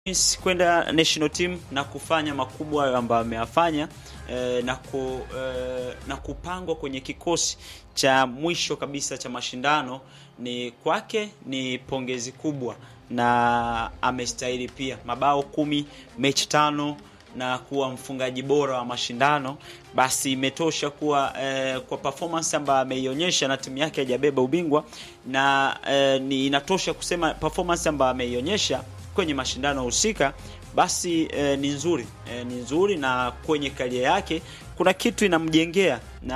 kwenda national team na kufanya makubwa ambayo ameyafanya eh, na, ku, eh, na kupangwa kwenye kikosi cha mwisho kabisa cha mashindano ni kwake ni pongezi kubwa na amestahili pia mabao kumi mechi tano na kuwa mfungaji bora wa mashindano basi imetosha kuwa eh, kwa performance ambayo ameionyesha na timu yake haijabeba ubingwa na eh, ni inatosha kusema performance ambayo ameionyesha kwenye mashindano husika basi eh, ni nzuri eh, ni nzuri na kwenye karia yake kuna kitu inamjengea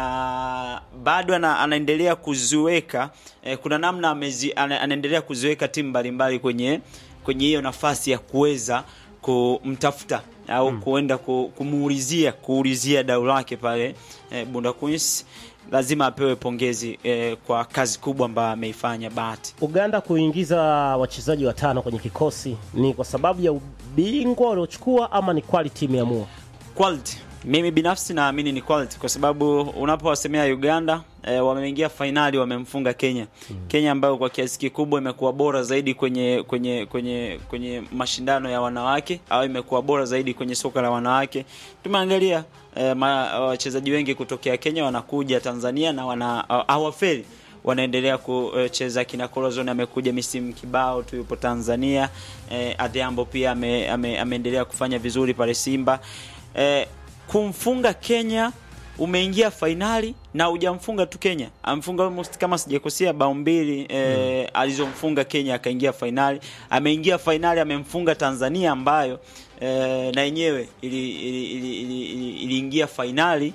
na bado ana, anaendelea kuziweka eh, kuna namna amezi, ana, anaendelea kuziweka timu mbalimbali kwenye kwenye hiyo nafasi ya kuweza kumtafuta au hmm, kuenda kumuulizia kuulizia dau lake pale eh, Bunda Queens lazima apewe pongezi eh, kwa kazi kubwa ambayo ameifanya Bahati. Uganda kuingiza wachezaji watano kwenye kikosi ni kwa sababu ya ubingwa waliochukua ama ni quality imeamua? Quality. Mimi binafsi naamini ni quality kwa sababu unapowasemea Uganda e, wameingia fainali wamemfunga Kenya. Hmm. Kenya ambayo kwa kiasi kikubwa imekuwa bora zaidi kwenye kwenye kwenye kwenye mashindano ya wanawake au imekuwa bora zaidi kwenye soka la wanawake. Tumeangalia e, wachezaji wengi kutokea Kenya wanakuja Tanzania na wana hawafeli wanaendelea kucheza. Kina Corazon amekuja misimu kibao tu yupo Tanzania. E, Adhiambo pia ame, ame, ameendelea kufanya vizuri pale Simba. E, kumfunga Kenya umeingia fainali na hujamfunga tu Kenya, amfunga almost kama sijakosea bao mbili e, mm. alizomfunga Kenya akaingia fainali. Ameingia fainali amemfunga Tanzania ambayo e, na yenyewe iliingia ili, ili, ili, ili, ili fainali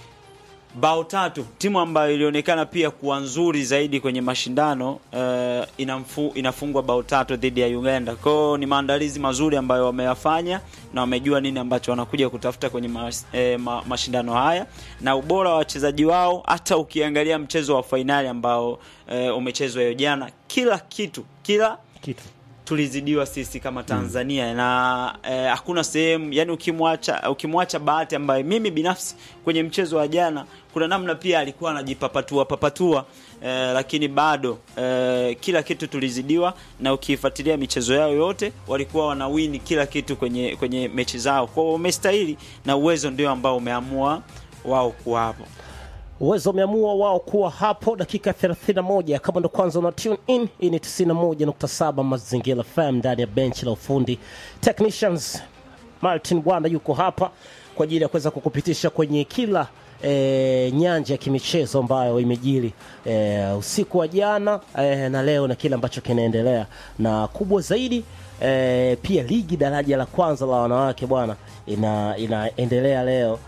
bao tatu, timu ambayo ilionekana pia kuwa nzuri zaidi kwenye mashindano uh, inamfu, inafungwa bao tatu dhidi ya Uganda. Kwao ni maandalizi mazuri ambayo wameyafanya na wamejua nini ambacho wanakuja kutafuta kwenye mas, eh, ma, mashindano haya na ubora wa wachezaji wao. Hata ukiangalia mchezo wa fainali ambao eh, umechezwa hiyo jana, kila kitu kila kitu tulizidiwa sisi kama Tanzania mm. na eh, hakuna sehemu yani, ukimwacha ukimwacha Bahati ambaye mimi binafsi kwenye mchezo wa jana kuna namna pia alikuwa anajipapatua papatua eh, lakini bado eh, kila kitu tulizidiwa, na ukifuatilia michezo yao yote walikuwa wanawini kila kitu kwenye kwenye mechi zao, kwa hiyo wamestahili, na uwezo ndio ambao umeamua wao kuwa hapo uwezo umeamua wao kuwa hapo. Dakika 31 kama ndo kwanza una tune in, hii ni 91.7 Mazingira FM ndani ya benchi la ufundi. Technicians Martin Bwanda yuko hapa kwa ajili ya kuweza kukupitisha kwenye kila e, nyanja ya kimichezo ambayo imejiri e, usiku wa jana e, na leo na kile ambacho kinaendelea, na kubwa zaidi e, pia ligi daraja la kwanza la wanawake bwana ina, inaendelea leo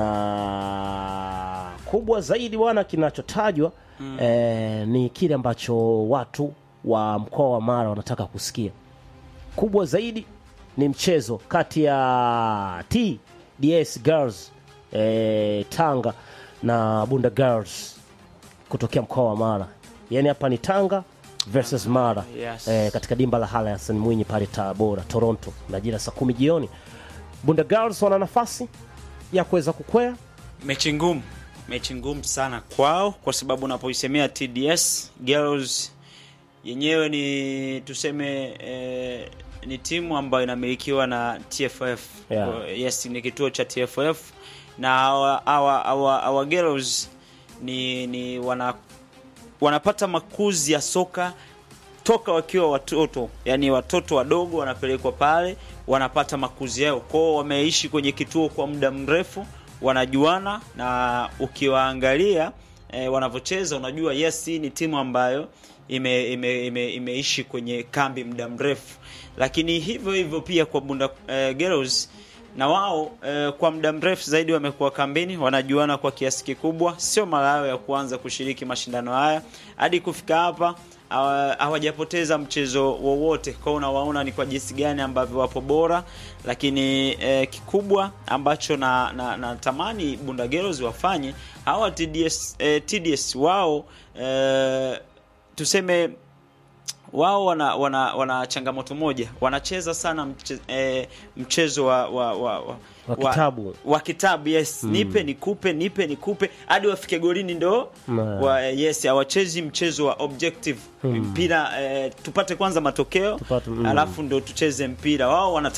na kubwa zaidi bwana, kinachotajwa mm. eh, ni kile ambacho watu wa mkoa wa Mara wanataka kusikia. Kubwa zaidi ni mchezo kati ya TDS Girls eh, Tanga na Bunda Girls kutokea mkoa wa Mara, yaani hapa ni Tanga versus Mara yes. eh, katika dimba la Hala Hassan Mwinyi pale Tabora, Toronto, majira saa kumi jioni. Bunda Girls wana nafasi ya kuweza kukwea mechi ngumu, mechi ngumu sana kwao, kwa sababu unapoisemea TDS Girls yenyewe ni tuseme eh, ni timu ambayo inamilikiwa na TFF Yeah. yes, ni kituo cha TFF na hawa hawa hawa hawa girls ni ni wana wanapata makuzi ya soka toka wakiwa watoto, yani watoto wadogo wanapelekwa pale, wanapata makuzi yao kwao, wameishi kwenye kituo kwa muda mrefu, wanajuana na ukiwaangalia e, wanavyocheza unajua, yes, hii ni timu ambayo ime, ime, ime, imeishi kwenye kambi muda mrefu, lakini hivyo hivyo pia kwa Bunda e, Girls na wao e, kwa muda mrefu zaidi wamekuwa kambini, wanajuana kwa kiasi kikubwa. Sio mara yao ya kuanza kushiriki mashindano haya, hadi kufika hapa hawajapoteza mchezo wowote. Kwa unawaona ni kwa jinsi gani ambavyo wapo bora, lakini e, kikubwa ambacho na, na, na tamani Bunda Girls wafanye hawa TDS, e, TDS wao e, tuseme wao wana, wana, wana changamoto moja wanacheza sana mche, eh, mchezo wa, wa, wa, wa, Wa kitabu. wa kitabu yes nipe nikupe nipe nikupe hadi wafike golini ndo Na. wa, yes hawachezi mchezo wa objective mpira eh, tupate kwanza matokeo Tupate, mm. alafu ndo tucheze mpira wao wana